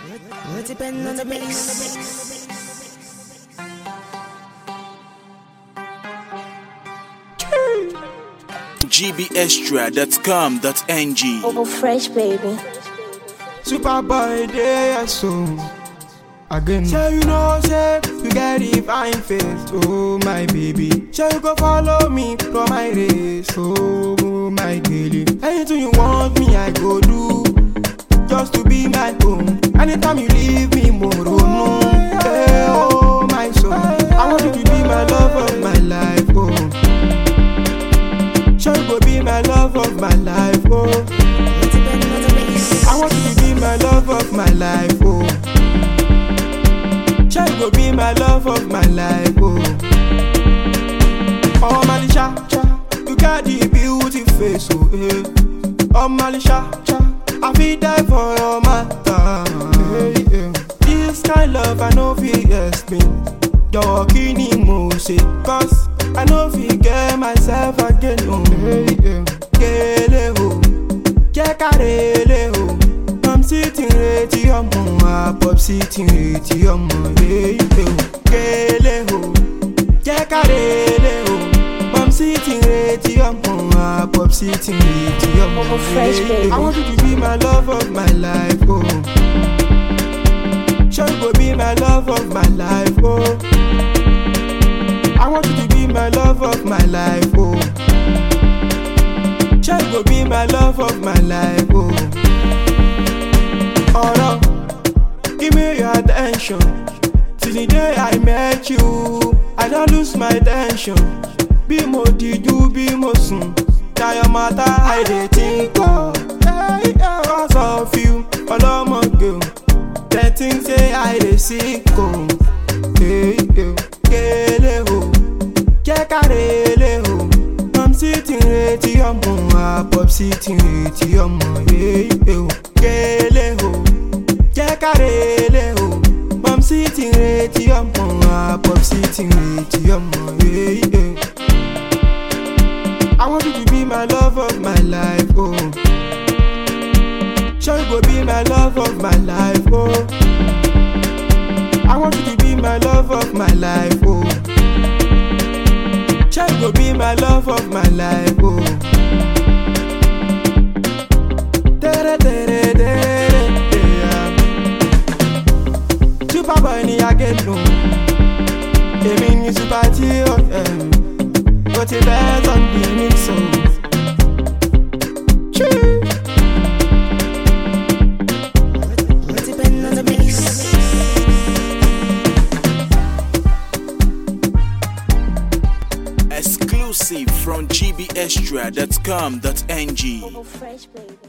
It depends on the mix. gbextra.com.ng Bubble fresh, baby. Superboy dey so again. Say you know say you get the fine face, oh my baby. Say you go follow me run my race, oh my girlie. Anything you want me I go do, just to be my own. Anytime you leave me more no. Hey, oh my soul, I want you to be my love of my life, oh. Sure you go be my love of my life, oh. It depends on the mix. I want you to be my love of my life, oh. Sure you go be my love of my life, oh. Oh, Malisha, you got the beauty face, oh, eh. Oh, Malisha, I feel die for your matter. Hey, yeah. This kind love I know fi explain. Your kini mo say, cause I know fi get myself again, oh. Hey, yeah. Gele, oh jẹ́ ká relé o. Mom sí ti ń retí ọmọ, àpọ̀ sí ti ń retí ọmọ, èyí o. Kélé o, jẹ́ ká relé o. Mom sí ti ń retí ọmọ, àpọ̀ sí ti ń retí ọmọ, Bubble fresh, baby. I want you to be my love of my life, oh. Sure you go be my love of my life, oh. I want you to be my love of my life, oh. Sure you go be my love of my life, oh. Oh no, give me your attention. Since the day I met you, I don't lose my attention. Bí mo dijú bí mo sùn, na your matter I dey think of. Hey, yeah. Cause of you, ọlọ́mọge o. Dem think say I dey sick o. Hey, yeah. Kélé o, jẹ́ ká relé o. Mom sí ti ń retí ọmọ, àpọ̀ sí ti ń retí ọmọ, èyí o. Kélé o, jẹ́ ká relé o. Mom sí ti ń retí ọmọ, àpọ̀ sí ti ń retí ọmọ, èyí o. I want you to be my love of my life, oh. Sure you go be my love of my life, oh. I want you to be my love of my life, oh. Sure you go be my love of my life, oh. Tere, tere, tere, yeah. Superboy ni agẹnu, èmi ni super tí ó ẹ̀, ó ti bẹ́ẹ̀ tán bí mi sọ. It depends on the mix. exclusive from gbextra.com.ng Bubble fresh, baby.